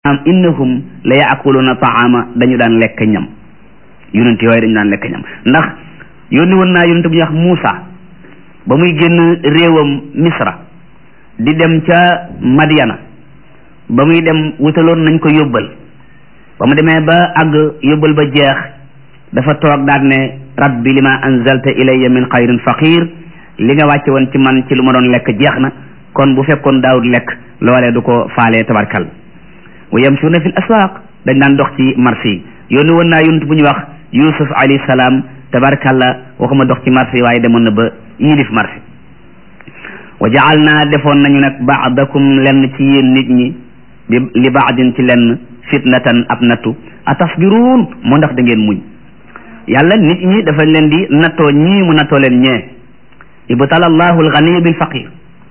am innahum la yaakuluna taama dañu daan lekk ñam yonent yooyu dañu daan lekk ñam ndax yónni woon naa yonent bu ñuy wax Muusa ba muy génn réewam Misra di dem ca Madiana ba muy dem wutaloon nañ ko yóbbal ba mu demee ba àgg yóbbal ba jeex dafa toog daal ne rabbi lima anzalta ilayya min xayrin faqir li nga wàcce woon ci man ci lu ma doon lekk jeex na kon bu fekkoon daawut lekk loolee du ko faalee tabarkal wa yamsuuna fi l aswaq dañ daan dox ci marché yi yónni woon naa yonent bu ñu wax yusuf alayhi salaam tabarkalla waxuma dox ci marché yi waaye demoon na ba yilif marché wa jaal naa defoon nañu nag baadakum lenn ci yéen nit ñi bi li baadin ci lenn fitnatan ab nattu a tasbiruun moo ndax da ngeen muñ yàlla nit ñi dafa leen di nattoo ñii mu nattoo leen ñee ibtala allahu alganiya bil faqir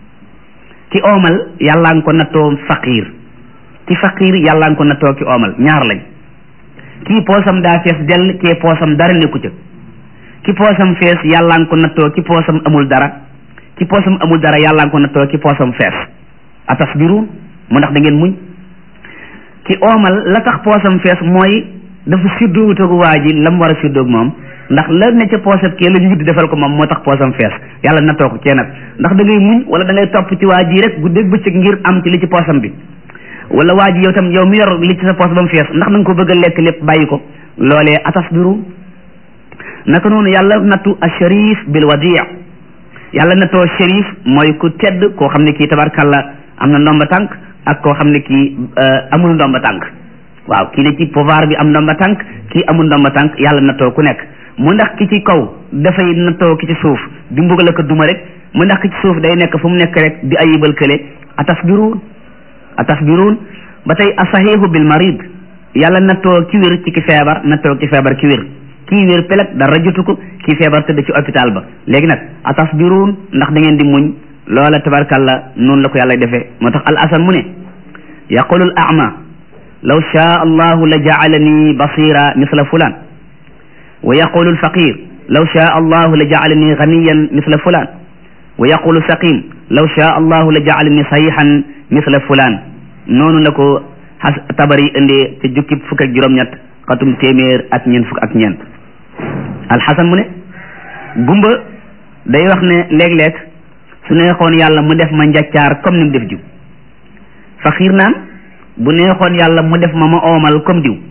ki oomal yàllaa nga ko nattoo faqir ci faqir yàlla nga ko nattoo ki oomal ñaar lañ kii poosam daa fees dell kii poosam dara nekku ca ki poosam fees yàlla nga ko nattoo ki poosam amul dara ki poosam amul dara yàlla nga ko nattoo ki poosam fees atasbiruun mu ndax da ngeen muñ ki oomal la tax poosam fees mooy dafa siddóowutoog waa ji la mu war a siddóog moom ndax la ne ca poosam kee la ñu witti defal ko moom moo tax poosam fees yàlla nattoo ko cee nag ndax da ngay muñ wala da ngay topp ci waa ji rek guddeeg bëccëg ngir am ci li ci poosam bi wala waa ji yow tam yow mi yor li ci sa poos ba mu fees ndax da nga ko bëgg a lekk lépp bàyyi ko loolee atasbiru naka noonu yàlla nattu a sharif bil wadia yàlla nattoo sharif mooy ku tedd koo xam ne kii tabarkalla am na ndomba tànk ak koo xam ne kii amul ndomba tànk waaw kii ne ci pouvoir bi am ndomba tànk kii amul ndomba tànk yàlla nattoo ku nekk mu ndax ki ci kaw dafay nattoo ki ci suuf di mbugal ko duma rek mu ndax ki ci suuf day nekk fu mu nekk rek di ayibal kële atasbiru atasbiruun ba tey asahihu bil marid yàlla nattoo ki wér ci ki feebar nattoo ki feebar ki wér kii wér peleg dara jotu ko kii feebar tëdd ci hôpital ba léegi nag atasbiruun ndax da ngeen di muñ loola tabarkalla noonu la ko yàlla defee moo tax al asan mu ne yaqulu al ama law shaa allahu la jaalani basira misla fulan wa yaqulu al faqir law shaa allahu la jaalani ganiyan misla fulan wa yaqulu saqim law shaa allahu la jaalani sahihan misla fulaan noonu la ko xas tabari indee ca jukki fukk ak juróom-ñett xatum téeméer ak ñeent fukk ak ñeent alxasan mu ne gumba day wax ne léeg-léeg su neexoon yàlla mu def ma njaccaar comme ni mu def diw faqiir naan bu neexoon yàlla mu def ma ma oomal comme diw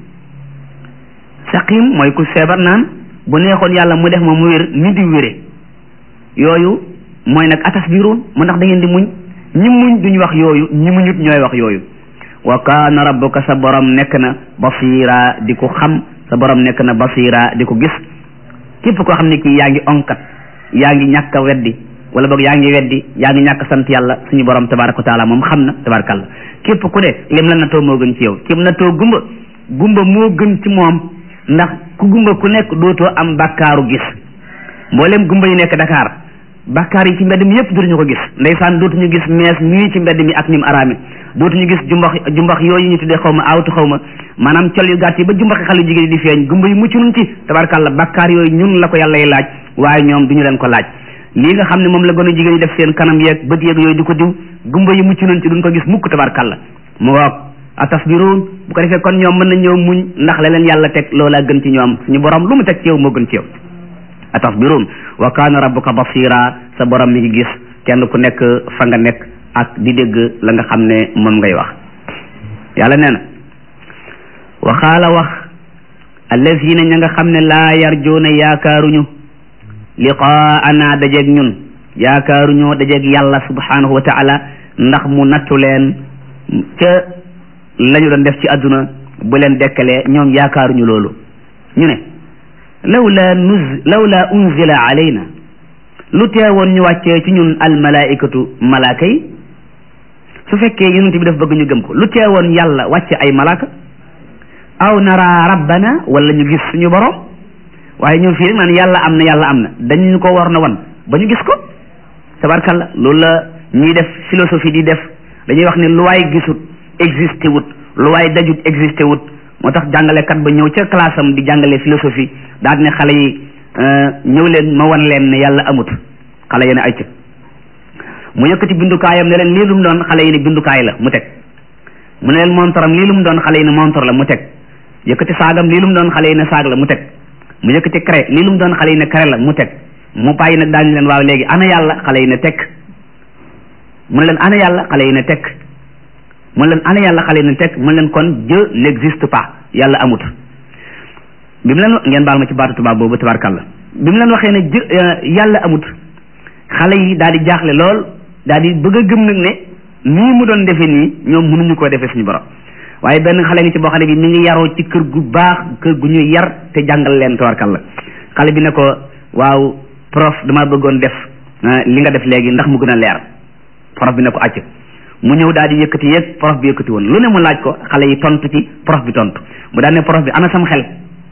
saqim mooy ku feebar naan bu neexoon yàlla mu def ma mu wér ni diw wére yooyu mooy nag atasbiruun mu ndax da ngeen di muñ ñi muñ duñ wax yooyu ñi muñut ñooy wax yooyu wa kaana rabbuka sa borom nekk na basira di ko xam sa borom nekk na basira di ko gis képp koo xam ne kii yaa ngi onkat yaa ngi ñàkk a weddi wala boog yaa ngi weddi yaa ngi ñàkk sant yàlla suñu borom tabaraka wa taala moom xam na tabarakàllah képp ku ne lim la natoo moo gën ci yow kim natoo gumba gumba moo gën ci moom ndax ku gumba ku nekk dootoo am bàkkaaru gis mboolem gumba yi nekk Dakar bakkaar yi ci mbedd mi yëpp dootuñu ko gis ndeysaan dootuñu gis mees mii ci mbedd mi ak nim araame dootuñu gis jumbax jumbax yooyu ñu tuddee xaw ma awtu xaw ma maanaam col yu gàtt yi ba jumbaxi xale jigéen di feeñ gumba yi mucc nun ci tabarkàlla bakkaar yooyu ñun la ko yàllay laaj waaye ñoom duñu leen ko laaj lii nga xam ne moom la gën a jigéen ñi def seen kanam yeeg bët yeeg yooyu di ko diw gumba yi mucc nun ci duñ ko gis mukk tabarkàlla mu ngoog atasbiruun bu ko defee kon ñoom mën na ñëw muñ ndax la leen yàlla teg loolaa gën ci ñoom suñu borom lu mu teg ci yow moo gën ci yow atasbiruun wa kaana rabbuka basira sa borom mi ngi gis kenn ku nekk fa nga nekk ak di dégg la nga xam ne moom ngay wax yàlla nee na waxaala wax allazina ña nga xam ne laa yarjuuna yaakaaruñu liqaana dajeeg ñun yaakaaruñoo dajeeg yàlla subhanahu wa taala ndax mu nattu leen ca la ñu doon def ci àdduna bu leen dekkalee ñoom yaakaaruñu loolu ñu ne lawla nuz lawla unzila alayna lu teewoon ñu wàccee ci ñun almalaikatu malaaka yi su fekkee yonent bi daf bëgg ñu gëm ko lu teewoon yàlla wàcce ay malaaka aw nara rabbana wala ñu gis suñu borom waaye ñun fii rek naan yàlla am na yàlla am na dañu ko war na wan ba ñu gis ko tabarkalla loolu la ñuy def philosophie di def dañuy wax ne lu waay gisut existé wut lu waay dajut existé wut moo tax jàngalekat ba ñëw ca classe am di jàngale philosophie daal ne xale yi ñëw leen ma wan leen ne yàlla amut xale yi ne ay mu yëkkati bindukaayam ne leen lii lu mu doon xale yi ne bindukaay la mu teg mu ne leen montoram lii lu mu doon xale yi ne montor la mu teg yëkkati saagam lii lu mu doon xale yi ne saag la mu teg mu yëkkati cré lii lu mu doon xale yi ne cré la mu teg mu bàyyi nag daañu leen waaw léegi ana yàlla xale yi ne tekk mu ne leen ana yàlla xale yi ne tekk mu ne leen ana yàlla xale yi ne tekk mu ne leen kon Dieu n'existe pas yàlla amut bi mu leen ngeen baal ma ci baatu tubaab boobu tabarkàlla bi mu leen waxee ne Dieu yàlla amut xale yi daal di jaaxle lool daal di bëgg a gëm nag ne nii mu doon defee nii ñoom mënuñu koo defee suñu borom waaye benn xale ngi ci boo xam ne bi mi ngi yaroo ci kër gu baax kër gu ñuy yar te jàngal leen tabarkàlla xale bi ne ko waaw prof dama bëggoon def li nga def léegi ndax mu gën a leer prof bi ne ko acc mu ñëw daal di yëkkati yëg prof bi yëkkati woon lu ne mu laaj ko xale yi tontu ci prof bi tontu mu daal ne prof bi ana sam xel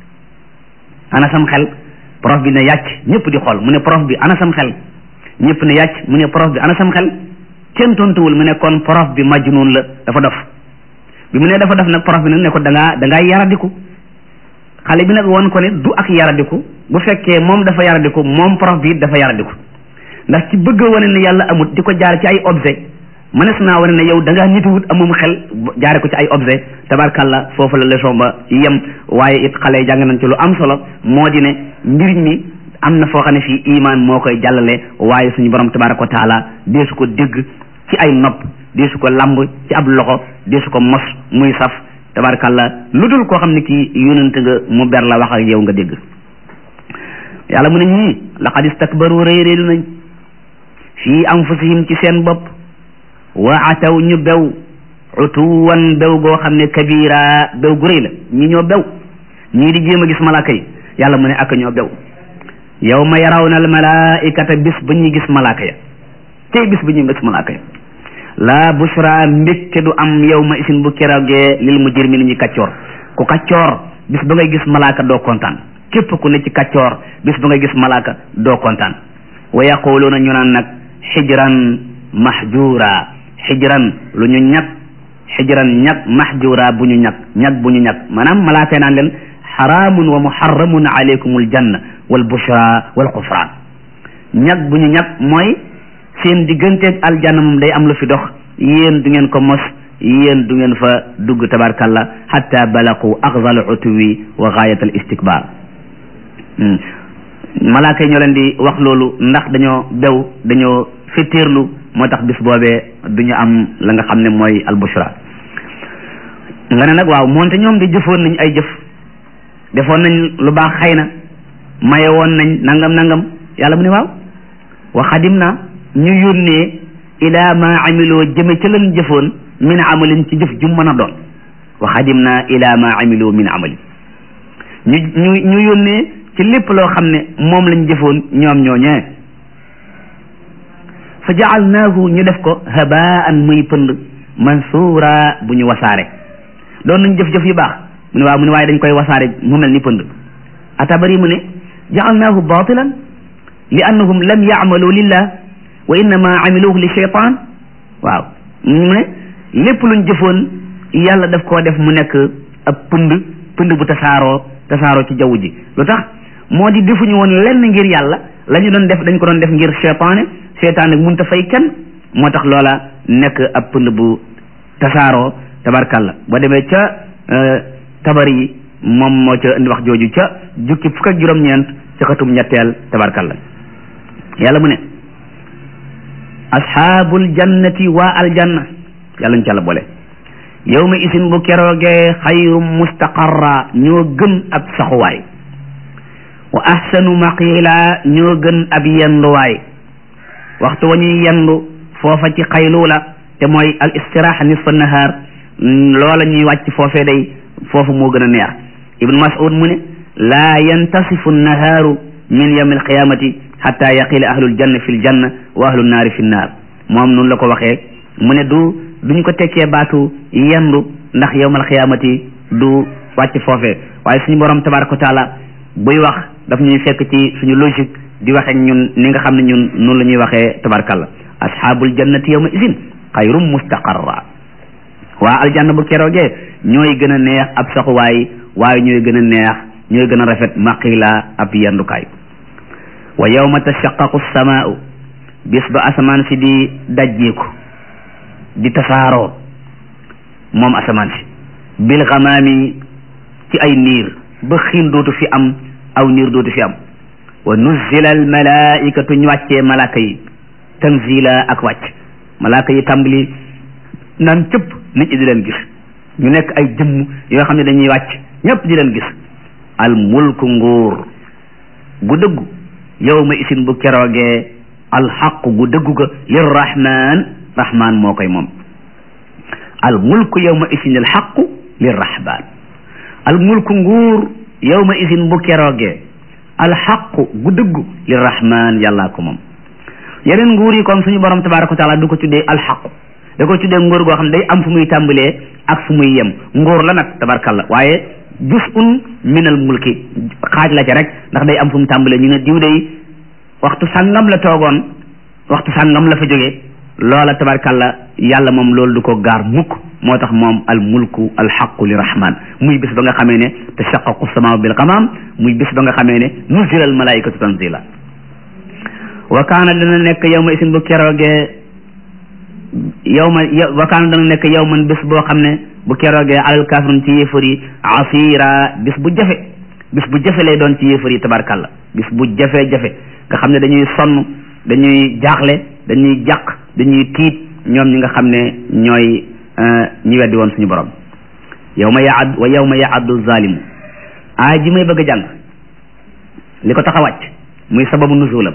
ana sam xel prof bi ne yàcc ñëpp di xool mu ne prof bi ana sam xel ñëpp ne yàcc mu ne prof bi ana sam xel kenn tontuwul mu ne kon prof bi majnun la dafa dof bi mu ne dafa dof nag prof bi nag ne ko da ngaa da ngaa yaradiku xale bi nag woon ko ne du ak yaradiku bu fekkee moom dafa yaradiku moom prof bi dafa yaradiku ndax ci bëgg a wane ne yàlla amut di ko jaar ci ay objet mënees naa wane ne yow da ngaa nituwut amum xel jaare ko ci ay objet tabarkàlla foofu la leçon ba yem waaye it xale yi jàng nañ ci lu am solo moo di ne mbir mi am na foo xam ne fii iman moo koy jàllale waaye suñu borom tabaraka wa taala deesu ko dégg ci ay nopp deesu ko lamb ci ab loxo deesu ko mos muy saf tabarkàlla lu dul koo xam ne kii yonent nga mu ber la wax ak yow nga dégg yàlla mu ne ñii laqad istakbaru rëy réylu nañ fii anfusihim ci seen bopp wa ataw ñu bew utuwan bew goo xam ne kabira bew gu rëy la ñi ñoo bew ñii di jéem a gis malaaka yi yàlla mu ne ak ñoo bew yawma yarawna al malaikata bis ba ñuy gis malaaka ya tey bis ba ñuy gis malaaka ya la bushra mbégte du am yawma isin bu keroogee lil mujrimi ni ñu kaccoor ku kaccoor bis ba ngay gis malaaka doo kontaan képp ku ne ci kaccoor bis ba ngay gis malaaka doo kontaan wa yaquluuna ñu naan nag xijran mahjura xijran lu ñu ñag xijran ñag mahjura bu ñu ñag ñag bu ñu ñag maanaam malaaka naan leen xaraamun wa muharramun alaykumul janna wal bushra wal xufraan ñag bu ñu ñag mooy seen digganteeg aljanna moom day am lu fi dox yéen du ngeen ko mos yéen du ngeen fa dugg tabarkalla hatta balaqu axzal utuwi wa gaayat al istikbar malaaka yi ñoo leen di wax loolu ndax dañoo bew dañoo fetteerlu moo tax bis boobee du ñu am la nga xam ne mooy al bushra nga ne nag waaw moonte ñoom di jëfoon nañ ay jëf defoon nañ lu baax xëy na maye woon nañ nangam nangam yàlla mu ne waaw wa xadim na ñu yónnee ila ma amiloo jëme ca leen jëfoon min amalin ci jëf ju mën a doon wa xadim na ila ma amiloo min amalin ñu ñu ñu yónnee ci lépp loo xam ne moom lañ jëfoon ñoom ñooñee fa jaalnaahu ñu def ko habaan muy pënd mansuura bu ñu wasaare doon nañ jëf-jëf yu baax mu ne waaw mu ne waaye dañ koy wasaare mu mel ni pënd atabari mu ne jaalnaahu batilan li annahum lam yaamalu lillah wa innama amiluhu li cheytan waaw mu ne lépp luñ jëfoon yàlla daf koo def mu nekk ab pënd pënd bu tasaaroo tasaaroo ci jaww ji lu tax moo di defuñu woon lenn ngir yàlla la ñu doon def dañ ko doon def ngir cheytaane cheytaane mënut a fay kenn moo tax loola nekk ab pënd bu tasaaroo tabarkalla boo demee ca tabar yi moom moo ca indi wax jooju ca jukki fukk ak juróom-ñeent ca xatum ñetteel tabarkalla yàlla mu ne asxaabul jannati waa aljanna yàlla ñu ca la boole yow ma isin bu keroogee xayrum mustaqarra ñoo gën ab saxuwaay wa ahsanu maqila ñoo gën ab yenduwaay waxtu wa ñuy yendu foofa ci xayluula te mooy al istiraha nisfa nahar loola ñuy wàcc foofee day foofu moo gën a neex ibnu mas'ud mu ne laa yantasifu nahaaru min yawmi alqiyamati xatta yaqila ahlul janna fi l janna wa ahlul naari fi nnaar moom noonu la ko waxee mu ne du duñ ko tekkee baatu yendu ndax yawmal qiyaamati du wàcc foofee waaye suñu borom tabaraka wa taala buy wax daf ñuy fekk ci suñu logique di waxee ñun ni nga xam ne ñun noonu la ñuy waxee tabarakallah ashaabul jannati yawma idin xayrum mustaqarra waa aljanna bu keroogee ñooy gën a neex ab saxuwaay waaye ñooy gën a neex ñooy gën a rafet maqila ab yendukaay wa yawma tashaqqaqu samaa'u bis ba asamaan si di dajjeeku di tasaaroo moom asamaan si bil xamaami ci ay niir ba xiin dootu fi am aw niir dootu fi am wa nuzila al malaikatu ñu wàccee malaaka yi tanzila ak wàcc malaaka yi tàmbali naan cëpp nit ñi di leen gis ñu nekk ay jëmm yoo xam ne dañuy wàcc ñëpp di leen gis al mulku nguur gu dëggu yow ma isin bu keroogee al xaq gu dëggu ga lir rahman rahman moo koy moom al mulku yow ma isin al xaqu lir rahman al mulku nguur yow ma isin bu keroogee al xaqu gu dëggu lir rahman yàllaa ko moom yeneen nguur yi kon suñu borom tabaraka wa taala du ko tuddee al xaqu da ko tuddee nguur goo xam ne day am fu muy tàmbalee ak fu muy yem nguur la nag tabarkalla waaye juz'un min al mulki xaaj la ca rek ndax day am fu mu tàmbalee ñu ne diw day waxtu sàngam la toogoon waxtu sàngam la fa jógee loola tabarkalla yàlla moom loolu du ko gaar mukk moo tax moom al mulku al xaqu li rahman muy bis ba nga xamee ne tashaqqaqu samaa bil qamam muy bis ba nga xamee ne nuzila al malaikatu tanzila wa kaana dana nekk yow ma isin bu keroogee yow ma wa kaana dana nekk yow man bis boo xam ne bu keroogee alal kafirun ci yéefar yi asira bis bu jafe bis bu jafe lay doon ci yéefar yi tabarkalla bis bu jafe-jafe nga xam ne dañuy sonn dañuy jaaxle dañuy jàq dañuy tiit ñoom ñi nga xam ne ñooy ñi weddi woon suñu borom yow ma yaad wa yow ma yaaddu zalimu aay ji may bëgg a jàng li ko tax a wàcc muy sababu nuzulam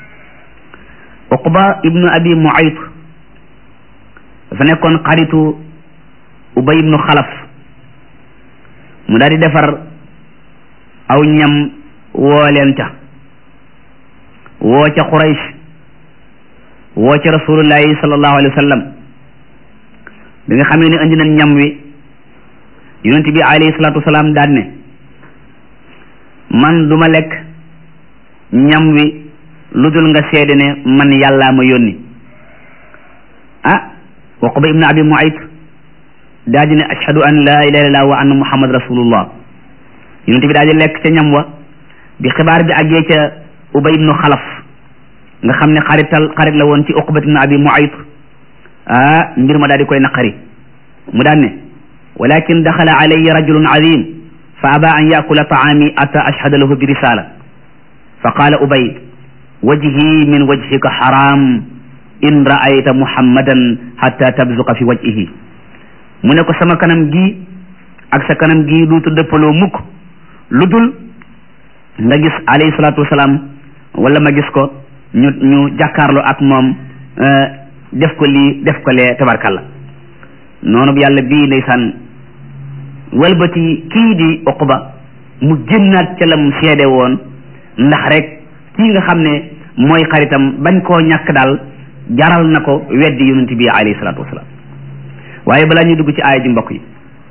uqba ibnu abi muayt dafa nekkoon xaritu ubay ibnu xalaf mu daal di defar aw ñam woo leen ca woo ca quraysh woo ca rasulullahi sallallahu alayhi wa sallam bi nga xamee ne indi nañ ñam wi yonent bi alayhi salatu wasalaam daan ne man duma lekk ñam wi lu dul nga seede ne man yàllaa ma yónni ah Uqba ibn Abi Muayt daa di ne ashhadu an la ilaha illallah wa anna muhammad rasulullah yonent bi daa di lekk ca ñam wa bi xibaar bi àggee ca Ubay ibnu Xalaf nga xam ne xarital xarit la woon ci Uqba ibn Abi Muayt ah mbir ma daal di koy naqari mu daan ne walakin daxala alayya rajulun azim fa aba an yakula taami ata ashhada lahu bi risala fa qaala Ubay wajhi min wajhika haram in ra'ayta muhammadan hatta tabzuqa fi wajhihi mu ne ko sama kanam gi ak sa kanam gi duutu dëppaloo mukk lu dul nga gis alayhi salaatu wasalaam wala ma gis ko ñu ñu jàkkaarloo ak moom def ko lii def ko lee tabarkalla noonu bi yàlla bii ndeysaan walbati kii di uqba mu génnaat ca lam seede woon ndax rek kii nga xam ne mooy xaritam bañ koo ñàkk daal jaral na ko weddi yonent bi alayhi salaatu wasalaam waaye balaa ñuy dugg ci aaya ji mbokk yi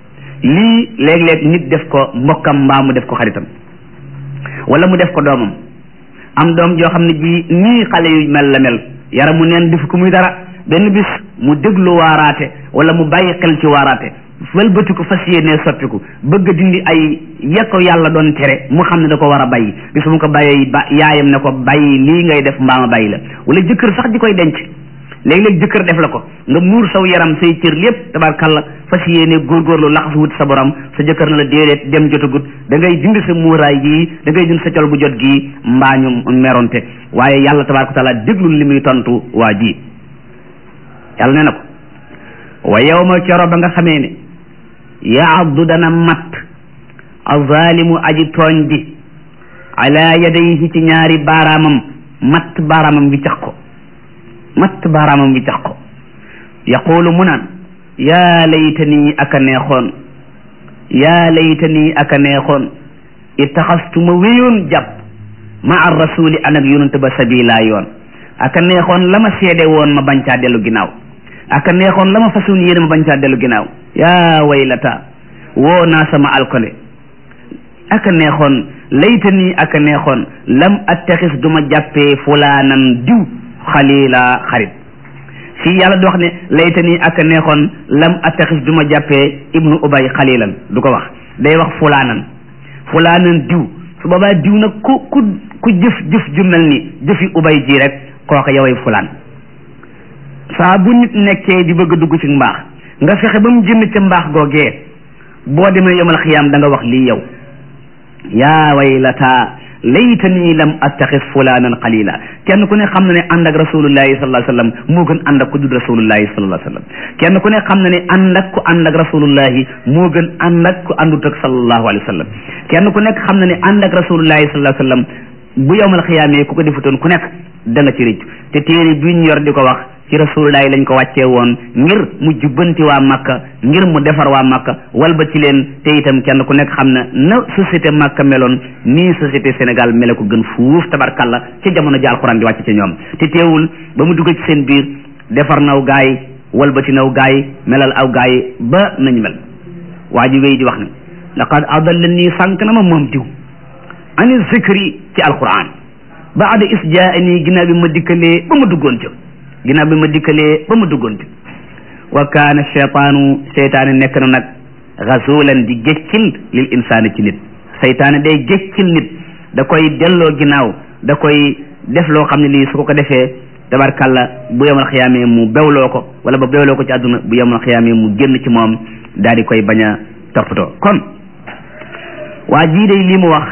lii léeg-léeg nit def ko mbokkam mbaa mu def ko xaritam wala mu def ko doomam am doom joo xam ne ji nii xale yu mel la mel yaramu neen def ko muy dara benn bis mu déglu waaraate wala mu bàyyi xel ci waaraate wëlbati ko fas yéenee soppiku bëgg a dindi ay yekko yàlla doon tere mu xam ne da ko war a bàyyi bis mu ko bàyyee ba yaayam ne ko bàyyi lii ngay def mbaa ma bàyyi la wala jëkkër sax di koy denc léeg-léeg jëkkër def la ko nga muur saw yaram say cër lépp tabarkalla fas yéene góorgóorlu laxas wut sa borom sa jëkkër na la déedéet dem jotagut da ngay dindi sa muuraay gii da ngay dindi sa col gu jot gii mbaa ñu meronte waaye yàlla tabaraka taala déglul li muy tontu waa ji yàlla ne na ko wa yawma kero ba nga xamee ne yaaddu dana mat azalimu aji tooñ bi ala yadayhi ci ñaari baaraamam matt baaraamam bi cax ko matt baaraamam bi cax ko yaqulu mu naan yaa laytani aka neexoon yaa laytani aka neexoon ittaxastu ma wéyoon jàpp ma ar rasuli an ak yonante ba sabila yoon aka neexoon la ma seede woon ma bañ caa dellu ginnaaw aka neexoon la ma façon yéene ma bañ caa dellu ginnaaw yaa waylata woo naa sama alkole aka neexoon laytani aka neexoon lam attaxis duma jàppee fulaanan diw xalila xarit fii yàlla di wax ne laytani aka neexoon lam attaxis duma jàppee ibnu ubay xalilan du ko wax day wax fulaanan fulaanan diw su boobaa diw nag ku ku ku jëf jëf ju mel ni jëfi ubay ji rek kooka yoway fulaan saa bu nit nekkee di bëgg a dugg ci mbaax nga fexe ba mu jënd ca mbaax googee boo demee yomal xiyaam da nga wax lii yow yaa waylata laytani lam attaxis fulanan qalila kenn ku ne xam na ne ànd ak rasulullahi sallallahu alayhi wasallam moo gën ànd ak ku dul rasulullahi sallallahu alayhi wasallam kenn ku ne xam na ne ànd ak ku ànd ak rasulullahi moo gën ànd ak ku àndut ak sallallahu alayhi wasallam kenn ku nekk xam na ne ànd ak rasulullahi sallallahu alayhi wasallam bu yowmal xiyaamee ku ko defutoon ku nekk da nga ci rëcc te téere bi ñu yor di ko wax ci rasulullahi lañ ko wàccee woon ngir mu jubbanti waa Makka ngir mu defar waa Makka walba ci leen te itam kenn ku nekk xam na na société Makka meloon nii société Sénégal mele ko gën fuuf tabarkalla ca jamono ji alxuraan di wàcc ca ñoom te teewul ba mu dugg ci seen biir defar naw gaay walbati naw gaay melal aw gaay ba nañ mel waa ji wéy di wax ne laqad adallani sànq na ma moom diw ani zikri ci alquran baada is jaani ginnaaw bi ma dikkalee ba ma duggoon ca ginnaaw bi ma dikkalee ba ma duggoon ca wa kaana cheytaanu seytaane nekk na nag rasulan di géccil lil insaani ci nit seytaane day géccil nit da koy delloo ginnaaw da koy def loo xam ne lii su ko ko defee tabarkalla bu yemal xiyaamee mu bewloo ko wala ba bewloo ko ci àdduna bu yemal xiyaamee mu génn ci moom daal di koy bañ a toppatoo kon waa jii day lii mu wax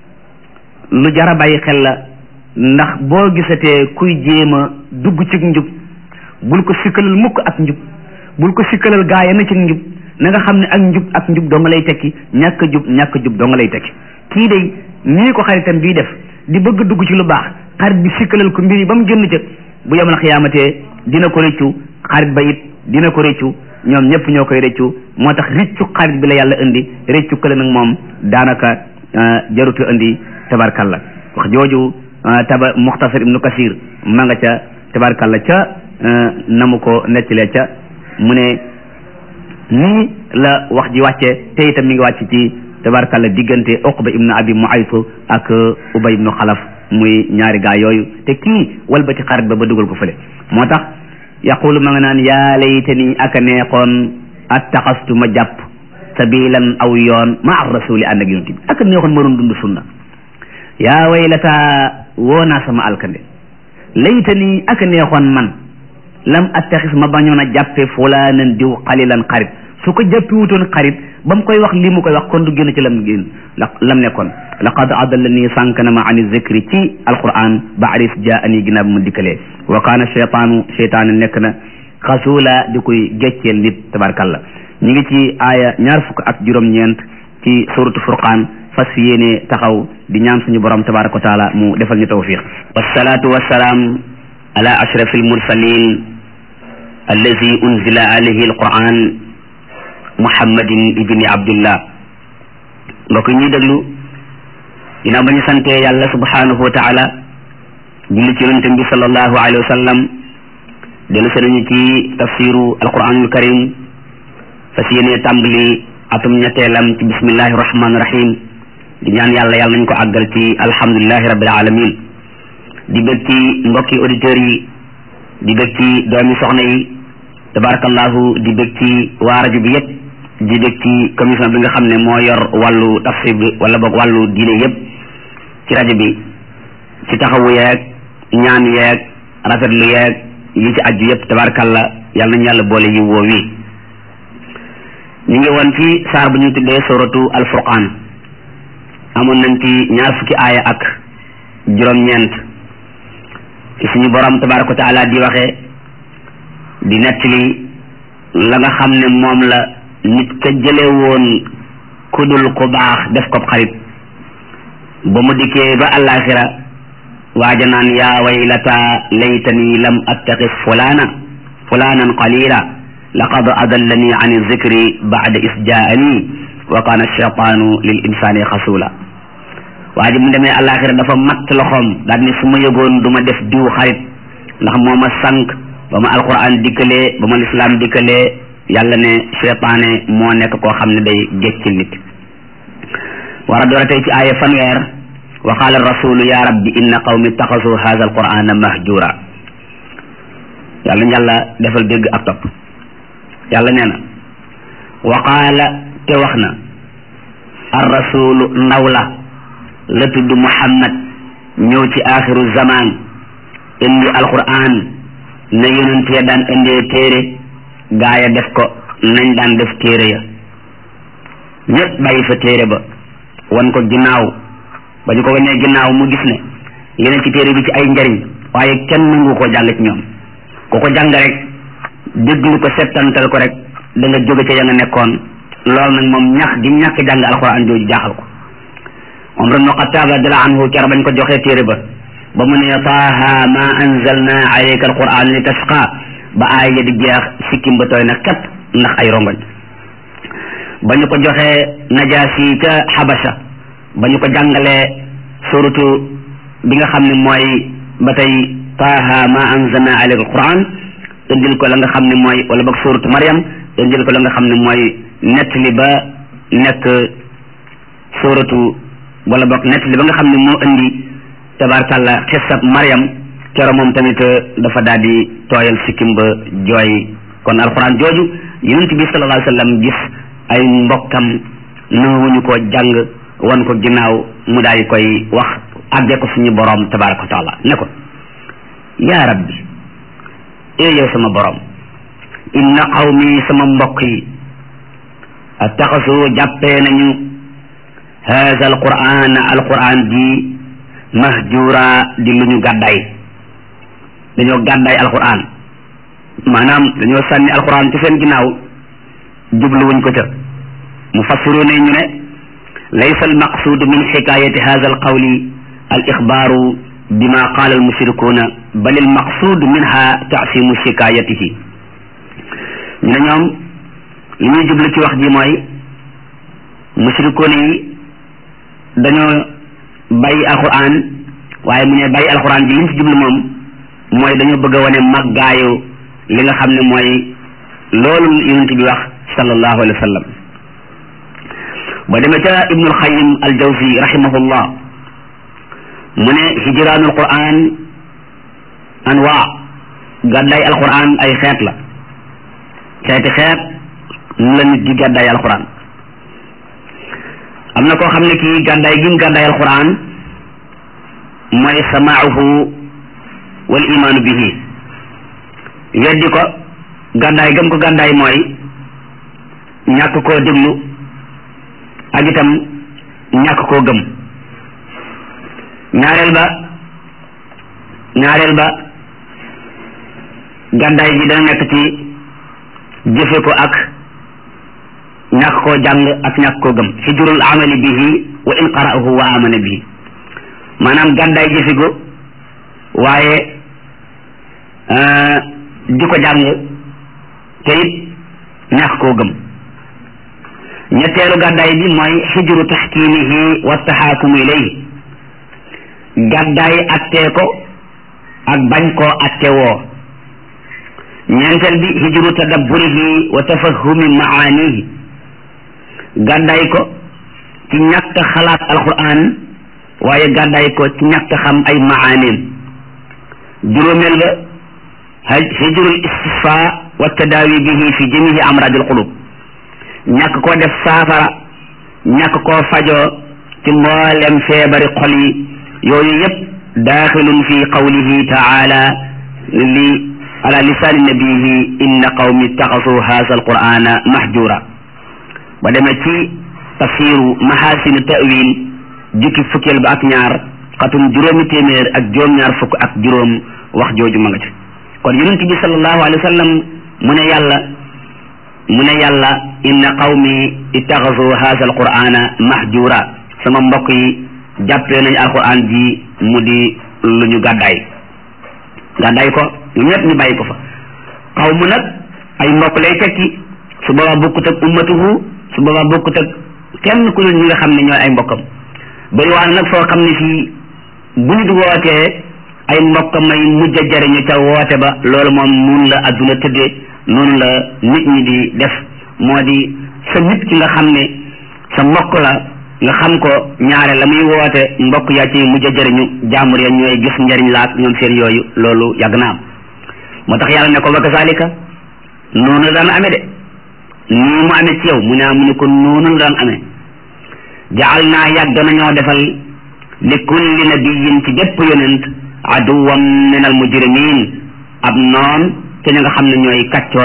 lu jara bàyyi xel la ndax boo gisatee kuy jéem a dugg ci njub bul ko sikkalal mukk ak njub bul ko sikkalal gaaya na ci njub na nga xam ne ak njub ak njub doo nga lay tekki ñàkk jub ñàkk jub doo nga lay tekki kii day nii ko xaritam bii def di bëgg dugg ci lu baax xarit bi sikkalal ko mbir yi ba mu génn ca bu yemal xiyaamatee dina ko rëccu xarit ba it dina ko rëccu ñoom ñëpp ñoo koy rëccu moo tax rëccu xarit bi la yàlla indi rëccu kële nag moom daanaka jarutu indi tabarkalla wax jooju taba muxtasar ibnu kasir ma nga ca tabarkalla ca na mu ko nettalee ca mu ne nii la wax ji wàcce te itam mi ngi wàcc ci tabarkalla diggante uqba ibnu abi muaytu ak ubay ibnu xalaf muy ñaari gaa yooyu te kii walbati xarit ba ba dugal ko fële moo tax yaqulu ma nga naan yaa laytani aka neexoon attaxastu ma jàpp sabilan aw yoon ma ar rasuli ànd ak yonent bi aka neexoon ma doon dund sunna yaa waylata woo naa sama alkande laytani aka neexoon man lam attaxis ma bañoon a jàppe fulaanan diw xalilan xarit su ko jàppi wutoon xarit ba mu koy wax lii mu koy wax kon du génn ci lam génn la lam nekkoon laqad adallani sànk na ma ani zikri ci alquran ba aris jaani ginnaaw bi ma dikkalee wa kaana cheytaanu cheytaane nekk na xasuula di koy gecceel nit tabarkalla ñu ngi ci aaya ñaar fukk ak juróom-ñeent ci suratu furqaan fas fi yéene taxaw di ñaan suñu borom tabaraka wa taala mu defal ñu tawfiq wasalaatu wasalaam ala ashrafi almursalin allazi unzila alayhi alquran muhammadin ibni abdillah mbokk ñuy déglu ginnaaw ba ñu santee yàlla subhanahu wa taala julli ci yonente bi sallallahu alayhi wa sallam dellu se nañu ci tafsiru alquranul karim fas yéene tàmbali atum ñetteelam ci bismillahi rahmani rahim di ñaan yàlla yàlla nañ ko àggal ci alhamdulilahi rabbil alamin di bëgg ci mbokki auditeurs yi di bëgg ci doomi soxna yi tabarakallahu di bëgg ci waa rajo bi yépp di bëgg ci commission bi nga xam ne moo yor wàllu tafsir bi wala boog wàllu diine yépp ci rajo bi ci taxawu yeeg ñaan yeeg rafetlu yeeg yi ci aju yépp tabarakallah yàlla nañu yàlla boole yi woo wi ñu ngi woon ci saar bu ñu tuddee suratu alfurqaan amoon nañ ci ñaar fukki aaya ak juróom-ñeent ci suñu borom tabaraka wa taala di waxee di nettali la nga xam ne moom la nit ka jële woon ku dul ku baax def ko xarit ba mu dikkee ba àllaaxira waaja naan yaa waylata laytani lam attaxis fulana fulanan qalila laqad adallani an zikri ba'da is jaani wa kana shaytaanu lil insani xasula waa ji mu demee àllaaxira dafa matt loxoom daal ni su ma yëgoon du ma def diw xarit ndax moo ma sànq ba ma alquran dikkalee ba ma lislaam dikkalee yàlla ne cheytaane moo nekk koo xam ne day géccil nit war a doora tey ci aaya fanweer wa qaala rasulu ya rabbi inna qawmi ittaxasu hadha alqurana mahjura yàlla ñu yàlla defal dégg ak topp yàlla nee na wa qaala te wax na ar rasulu ndaw la la tudd muhammad ñëw ci axiru zaman indi alquran na yonent ya daan indee téere gaaya def ko nañ daan def téere ya ñëpp bàyyi fa téere ba wan ko ginnaaw ba ñu ko wanee ginnaaw mu gis ne yeneen ci téere bi ci ay njariñ waaye kenn nangu koo jàng ci ñoom ku ko jàng rek déglu ko settantal ko rek da nga jóge ca ya nga nekkoon loolu nag moom ñax gi ñàkk jàng alxuraan jooju jaaxal ko Umar ibn Xattaab radiyallaahu anhu keroog bañ ko joxee téere ba ba mu ne taaha ma anzalna alayka alquran li tasqa ba aay ya di jeex sikkim ba tooy na kat ndax ay rongoñ ba ñu ko joxee najaasi ca xabasa ba ñu ko jàngalee suratu bi nga xam ne mooy ba tey taaha ma anzalna alayka alquran indil ko la nga xam ne mooy wala boog suratu Maryam indil ko la nga xam ne mooy nettali ba nekk suratu wala boog nettali ba nga xam ne moo indi tabarkàlla xisab Maryam kero moom tamit dafa daal di tooyal sikkim ba jooy kon alxuraan jooju yonent bi sallallahu alayhi wa sallam gis ay mbokkam nanguwuñu ko jàng wan ko ginnaaw mu daal di koy wax àggee ko suñu boroom tabaraka wa taala ne ko yaa rabbi ee yow sama boroom inna qawmi sama mbokk yi attaxasu jàppee nañu haza alquran alquran ji mahjura di lu ñu gàddaay dañoo gàddaay alquran maanaam dañoo sànni alquran ci seen ginnaaw jubluwuñ ko ca mufassiruna ñu ne laysa almaqsuud min xikayati hada alqawli al ixbaaru bima qaala almushrikuuna bal almaqsuud minha taasimu xikayatihi ñu ne ñoom li ñuy jublu ci wax ji mooy mushrikuuna yi dañoo bàyyi alquran waaye mu ne bàyyi alquran ji li ñu ci jublu moom mooy dañoo bëgg a wane màggaayu li nga xam ne mooy loolu yonent bi wax sallallahu alayhi wa sallam ba demee ca ibnul xayim al jawzi rahimahullah mu ne hijraanul quran anwaa gàddaay alquran ay xeet la xeeti xeet nu la nit di gàddaay alquran am na koo xam ne kii gàddaay gi mu gàddaay alquran mooy samaahu wal imaanu bihi weddi ko gàddaay gëm ko gàddaay mooy ñàkk koo déglu ak itam ñàkk koo gëm ñaareel ba ñaareel ba gàddaay gi dana nekk ci jëfe ko ak ñàkk koo jàng ak ñàkk koo gëm hijrul amali bihi wa in qara'ahu wa amana bihi maanaam gàddaay jëfe ko waaye di ko jàng te it ñàkk koo gëm ñetteelu gàddaay bi mooy xijru taxkiimihi wa taxaakumu ilayhi gàddaay attee ko ak bañ koo atte woo ñeenteel bi hijru tadabburihi wa tafahumi maanihi gàddaay ko ci ñàkk xalaat alquran waaye gàddaay ko ci ñàkk xam ay maaneem juróomeel ba hijrul istisfa wa tadaawi bihi fi jamihi amradil qulub ñàkk koo def saafara ñàkk koo fajoo ci mboolem feebari xol yi yooyu yëpp daaxilun fi qawlihi taala li ala lisaani nabihi inna qawmi ittaxasu haza alqur'ana mahjura ba demee ci tafsiru mahasinu tawil jukki fukkeel ba ak ñaar xatum juróomi téeméer ak juróom-ñaar fukk ak juróom wax jooju ma nga ci kon yonent bi sallallahu alayhi wa sallam mu ne yàlla mu ne yàlla inna qawmi ittaxasu haza alqur'ana mahjura sama mbokk yi jàppee nañu alquran ji mu di lu ñu gàddaay gàddaay ko ñoom ñëpp ñu bàyyi ko fa xaw mu nag ay mbokk lay tekki su boobaa bokkut ak ummatuhu su boobaa bokkut ak kenn ku dul ñi nga xam ne ñooy ay mbokkam bëri waa nag foo xam ne fii bu nit wootee ay mbokkam may mujj a jariñu ca woote ba loolu moom noonu la adduna tëddee noonu la nit ñi di def moo di sa nit ki nga xam ne sa mbokk la nga xam ko ñaare la muy woote mbokk yaa ci mujj a jëriñu jaamur ya ñooy gis njariñ laak ñoom seen yooyu loolu yàgg na am moo tax yàlla ne ko wa kazalika noonu la daan amee de nii mu amee ci yow mu ne mu ne ko noonu la daan amee jaal naa yàgg nañoo defal li kulli nabiyin ci bépp yonent aduwam min al mujrimin ab noon te ña nga xam ne ñooy kaccoor ya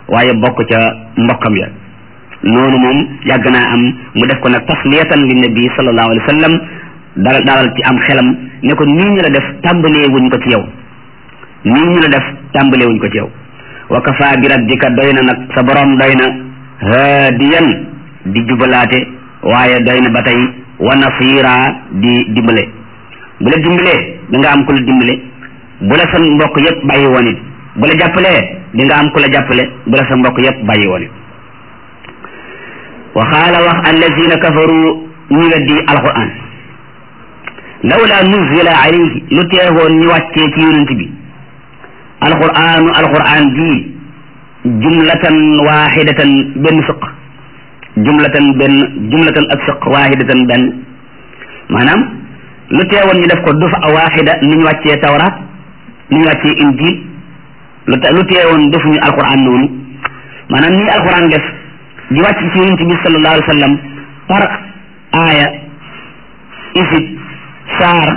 waaye bokk ca mbokkam ya noonu moom yàgg naa am mu def ko nag tasliyatan li nabi sallallahu alayhi wa sallam dalal dalal ci am xelam ne ko nii ñu la def tàmbalee wuñ ko ci yow nii ñu la def tàmbalee wuñ ko ci yow wa kafa bi rabbika doy na nag sa borom doy na haadiyan di jubalaate waaye doy na ba tey wa nasira di dimbale bu la dimbalee da nga am ku la dimbale bu la sa mbokk yépp bàyyi woon it bu la jàppalee di nga am ku la jàppale bu la sa mbokk yépp bàyyi woon it wa xaala wax allazina kafaru ñu weddi alquran lawla nuzila alayhi lu teewoon ñu wàccee ci yonent bi alquranu alquran ji jumlatan waxidatan benn fiq jumlatan benn jumlatan ak fiq waxidatan benn maanaam lu teewoon ñu def ko dufa waxida ni ñu wàccee tawraat ni ñu wàccee injil lu te lu teewoon defuñu alquran noonu maanaam nii alquran def di wàcc ci yonent bi sallallahu alayhi wa sallam par aaya isib saar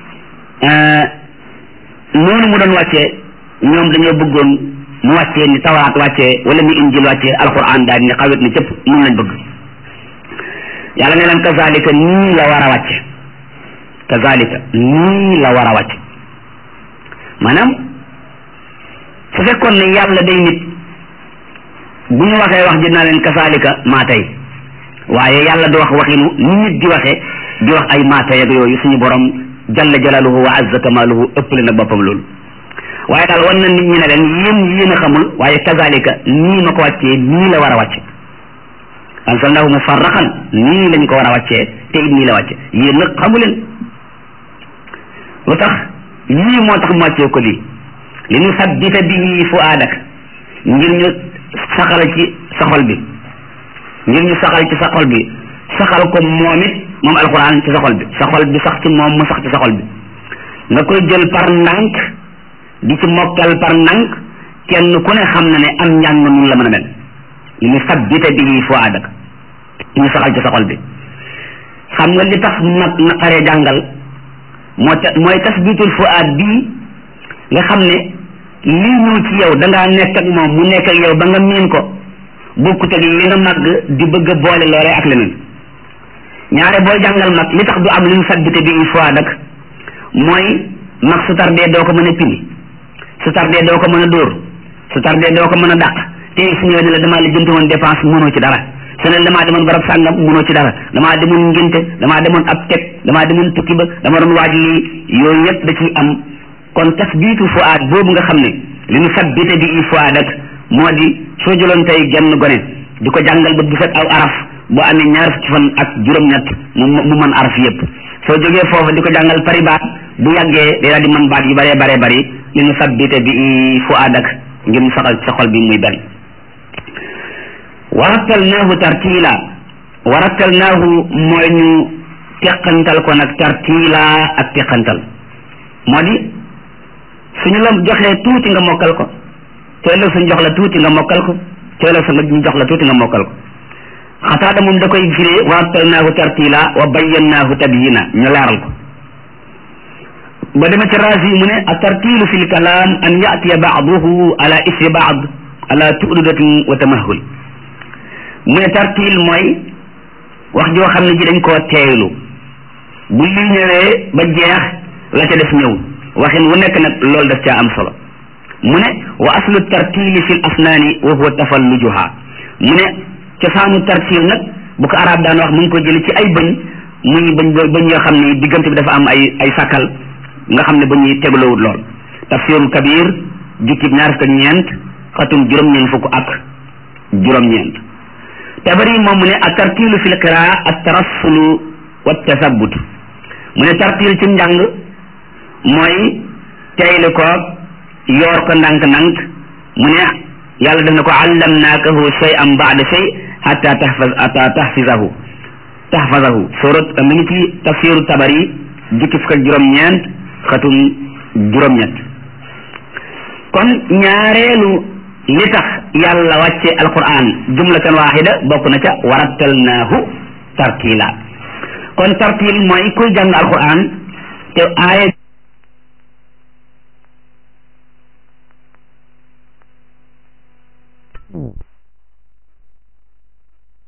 noonu mu doon wàccee ñoom dañoo bëggoon mu wàccee ni tawraat wàccee wala ni injil wàccee alquran daal ni xawit ni cëpp noonu lañ bëgg yàlla ne leen kazalika nii la war a wàcce kazalika nii la war a wàcce maanaam su fekkoon ne yàlla day nit bu ñu waxee wax ji naa leen kazalika maa tey waaye yàlla du wax waxinu ni nit di waxee di wax ay maa tey ak yooyu suñu borom jalla jalaluhu wa azza kamaluhu ëppale na boppam loolu waaye daal wan na nit ñi ne leen yéen yéen a xamul waaye kazalika nii ma ko wàccee nii la war a wàcce ansalnahu mufarraqan nii lañ ko war a wàccee te it nii la wàcce yéen nag xamu leen lu tax lii moo tax mu wàccee ko lii li nu sabbita bihi fuaadak ngir ñu saxal ci sa xol bi ngir ñu saxal ci sa xol bi saxal ko moom it moom alquran ci sa xol bi sa xol bi sax ci moom mu sax ci sa xol bi nga koy jël par ndànk di ci mokkal par ndànk kenn ku ne xam na ne am njàng nun la mën a mel li nu sabbita bihi fuaadak ñu saxal ci sa xol bi xam nga li tax nag naqaree jàngal moo ta mooy tasbitul fuaad bii nga xam ne lii ñëw ci yow da ngaa nekk ak moom mu nekk ak yow ba nga miin ko bokkut ak li nga màgg di bëgg a boole loolee ak leneen ñaare booy jàngal mag li tax du am li ñu sabbite bi une fois nag mooy mag su tardee doo ko mën a pini su tardee doo ko mën a dóor su tardee doo ko mën a dàq te su ñëwee ne la damaa la jënte woon dépense mënoo ci dara su ne damaa demoon barab sàngam mënoo ci dara damaa demoon ngénte damaa demoon ab teg damaa demoon tukki ba dama doon waaj lii yooyu yëpp da ciy am kon tasbiitu fuaad boobu nga xam ne li nu sabbite bi i fuaad ak moo di soo jëloon tey genn gone di ko jàngal ba bu set aw araf bu amee ñaar fukki fan ak juróom-ñett mu mu mën araf yëpp soo jógee foofu di ko jàngal pari baat bu yàggee day daal di mën baat yu baree baree bari li nu sabbite bi i fuaad ak ngir mu saxal sa xol bi muy bari warattalnaahu tartiila warattalnaahu mooy ñu teqantal ko nag tartiila ak teqantal moo di suñu la joxee tuuti nga mokkal ko te ëllëg suñu jox la tuuti nga mokkal ko te ëllëg suñu ñu jox la tuuti nga mokkal ko xataada moom da koy firee warattalnaahu tartiila wa bayyannaahu tabyina ñu leeral ko ba dema ci raasi mu ne a tartiilu fi lkalaam an yatiya baaduhu ala isri baad ala tuududatin wa tamahul mu ne tartiil mooy wax joo xam ne ji dañ koo teeylu bu lii ñëwee ba jeex la ca des ñëw waxin wu nekk nag loolu daf caa am solo mu ne wa aslu tartiili fi l asnaani wa huwa tafallujuha mu ne cosaanu tartiil nag bu ko arab daan wax mu ngi ko jële ci ay bëñ muy bëñ bëñ yoo xam ne diggante bi dafa am ay ay sàkkal nga xam ne ba ñuy teglowut lool tafsirul kabir jukkib ñaar fukk ak ñeent xatum juróom-ñeent fukk ak juróom-ñeent tabari moom mu ne a tartilu fi lqiraa at tarassulu wa tasabut mu ne tartil ci njàng mooy teyli ko yoor ko ndànk-ndànk mu ne yàlla def na ko allamnaakahu shay'an ba'da shay hatta tahfaz hatta tahfizahu tahfazahu surat mi ngi ci tafsiru tabari jukki fukk ak juróom-ñeent xatum juróom-ñett kon ñaareelu li tax yàlla wàcce alquran jumlatan waxida bokk na ca warattalnaahu tartila kon tartil mooy kuy jàng alquran te aaya